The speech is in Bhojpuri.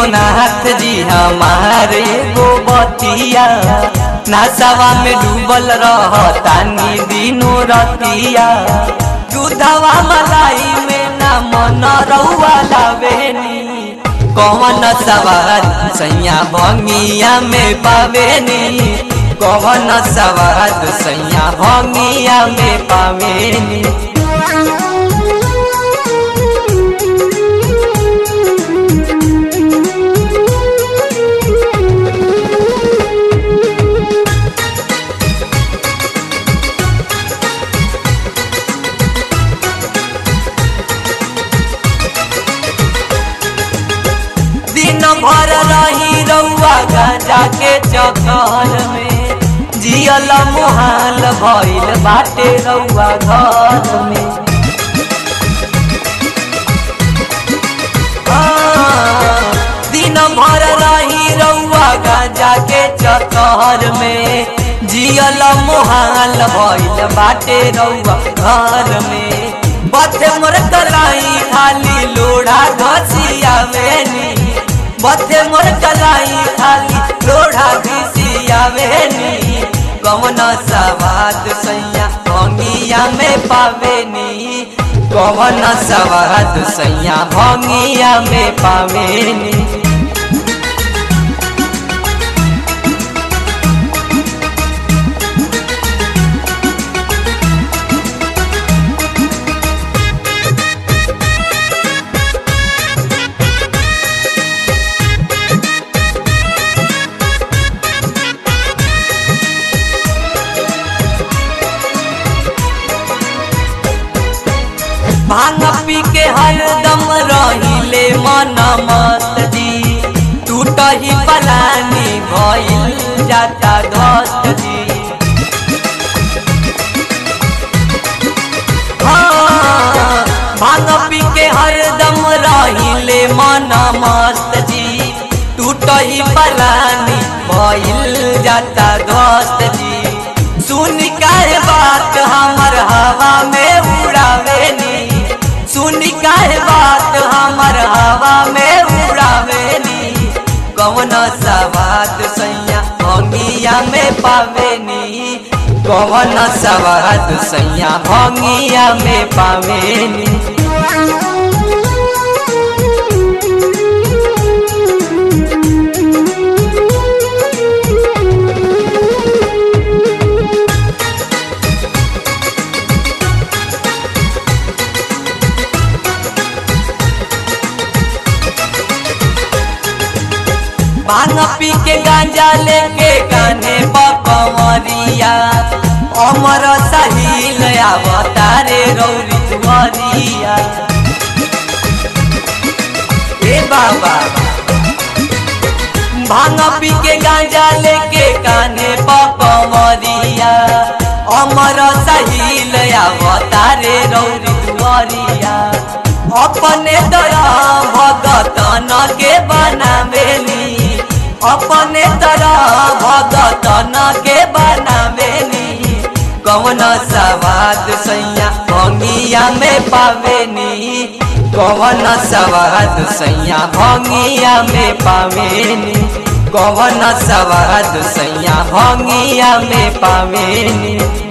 विश्वनाथ जी हमारे गो बतिया नासावा में डूबल रहतानी दिनो रतिया दूधवा मलाई में ना मन रउआ लावेनी कौन सवार सैया भंगिया में पावेनी कौन सवार सैया भंगिया में पावेनी दिन भर रही रउआ गांजा के चक्कर में जियल मुहाल भइल बाटे रउआ घर में हाँ, दिन भर रही रउआ गांजा के चक्कर में जियल मुहाल भइल बाटे रउआ घर में बथे मोर कलाई खाली लोढ़ा घसिया वेनी बथे मोर कलाई खाली लोढ़ा घसिया वेनी कौन सवाद सैया भंगिया में पावेनी कौन सवाद सैया भंगिया में पावेनी भांग पी के हरदम रहिले मन मत जी टूट ही पलानी भइल जाता धत जी हाँ, भांग पी के हरदम रहिले मन मस्त जी टूट ही पलानी भइल जाता धत जी सुन काहे बात हमर हवा में उड़ावेनी सुन काहे बात हमर हवा में उड़ावेनी कौन सवाद सैया भंगिया में पावेनी कौन सवाद सैया भंगिया में पावेनी भांग पी के गांजा लेके गाने बकवरिया अमर सहील अवतारे रौरी दुआरिया ए बाबा भांग पी के गांजा लेके गाने बकवरिया अमर सहील अवतारे रौरी दुआरिया अपने तरह भगतन के बनावेली अपने तरह भगतन के बनावेनी कौन सवाद सैया भंगिया में पावेनी कौन सवाद सैया भंगिया में पावेनी कौन सवाद सैया भंगिया में पावेनी